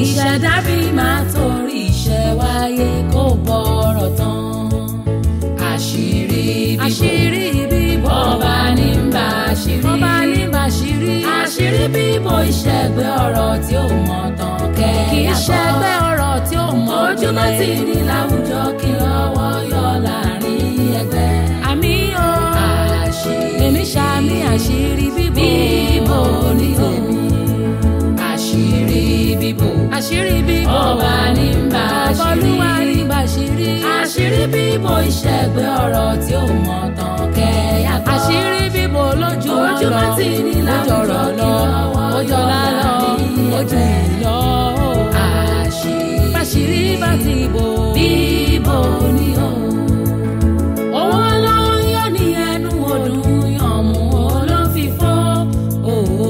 ìṣẹ̀dá bí máa torí iṣẹ́ wáyé kó bọ̀rọ̀ tán. àṣírí bíbò àṣírí bíbò ọba ní ń bá àṣírí ọba ní bàṣírí àṣírí bíbò ìṣẹ̀gbẹ́ ọ̀rọ̀ tí ó mọ̀ tán kẹ́ kì í ṣẹgbẹ́ ọ̀rọ̀ tí ó mọ̀ ojúmọ́ ti ní láwùjọ kí lọ́wọ́ yọ láàrin ẹgbẹ́. àmì o àṣírí èmi ṣàmì àṣírí bíbò bíbò ní tèmi àṣírí bíbò àṣírí bíbò ọba ní ń bá ọbọlúwa àṣírí ní bàṣírí àṣírí bíbò ìṣẹ̀gbẹ́ ọ̀rọ̀ tí ó mọ̀ tán kẹ́yà gbọ́. àṣírí bíbò lójú wọn lọ ojúmọ́ ti ní láwùjọ ojọrọ kí lọ lọ́wọ́ yọ ojọlá lọ láàrin ojú ẹgbẹ́. ìlọ àṣírí bàṣírí bá ti bò bíbò ní o. owó ló ń yọ ní ẹnu ọdún yànmú olófìfọ́ òwò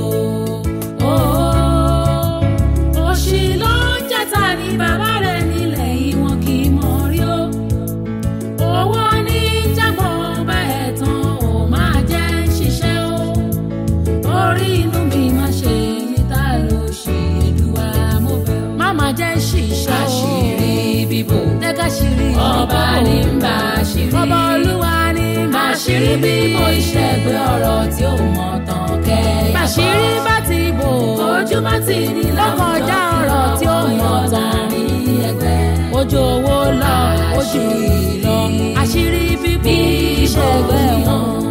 òṣì ló ń jẹta ní bàbá rẹ̀ nílẹ̀ yìí wọn kì í mọ̀ rí o. owó ní jágbọ́ bá ẹ̀ tán ò máa jẹ́ ṣiṣẹ́ o. orí inú mi máa ṣe níta ló ṣe èdùwà mo bẹ̀ ọ́. má má jẹ́ ṣìṣẹ́ o àṣírí bíbò tẹ́ka ṣírí ọba ní ń bá àṣírí ọba olúwa ní àṣírí bíbò ìṣẹ́gbẹ́ ọ̀rọ̀ tí ó mọ̀ tán kẹ́yà bàṣírí bá ti bò ojúmọ́ ti ní lọ́kọjá ọ̀rọ̀ tí ó mọ̀ tán. láàrin ẹgbẹ́ ojú owó lọ ojú ìlọ àṣírí bíbò bí ìṣẹ̀gbẹ́ ìṣẹ́gbẹ́ wọn. wọn.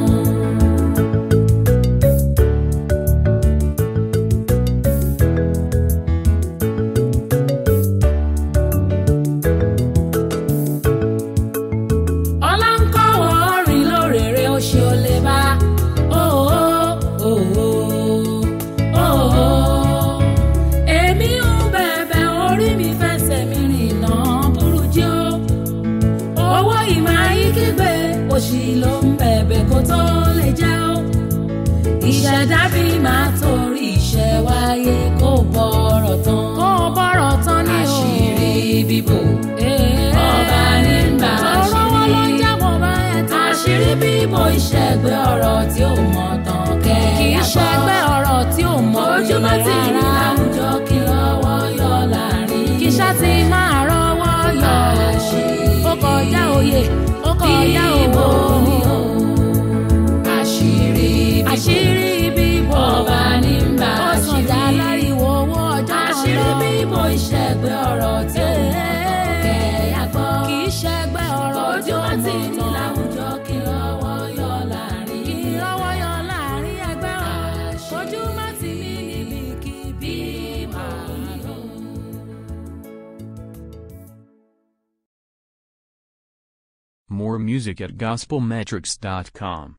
ọlá ń kọ́wọ́ rìn lórèrè ó ṣe ó lè bá òó òó òó èmi ń bẹ̀bẹ̀ orí mi fẹsẹ̀ mi rìn náà burújí ó owó ìmọ̀ ayé kígbe òṣì ló ń bẹ̀bẹ̀ kó tó lè jẹ́ ó ìṣẹ̀dá bí máa torí iṣẹ́ wáyé kó bọ̀rọ̀ tán kó o bọ̀rọ̀ tán ní o. àṣírí bíbò Ee. ọba ní ń bá Tọrọ wọn ló ń àṣírí jábọ̀ bá ẹ̀ tán. àṣírí bíbò ìṣẹ́gbẹ́ ọ̀rọ̀ tí ó mọ̀ tán kẹ́ kì í ṣẹgbẹ́ ọ̀rọ̀ tí ò mọ̀ ojúmọ́ ti ní láwùjọ kí lọ́wọ́ yọ láàrin kì í ṣá ti máa rọwọ́ yọ. àṣírí ó kọjá òye ó kọjá bíbò òwò. ní o àṣírí bíbò àṣírí bíbò ọba ní ń bá ó sàn já àṣírí láriwo owó ọjọ́ kan àṣírí lọ. bíbò ìṣẹ́gbẹ́ ọ̀rọ̀ tí ó mọ̀ tán kẹ́ yàgbọ́ kì í ṣẹgbẹ́ ọ̀rọ̀ tí ó ojúmọ́ ti mọ̀ ní tán. láwùjọ kí lọ́wọ́ yọ láàrin kì í rọwọ́ yọ láàrin ẹgbẹ́ wọn. Àṣírí ojú má ti ní níbikíbi máa lọ. More music at gospelmetrics.com.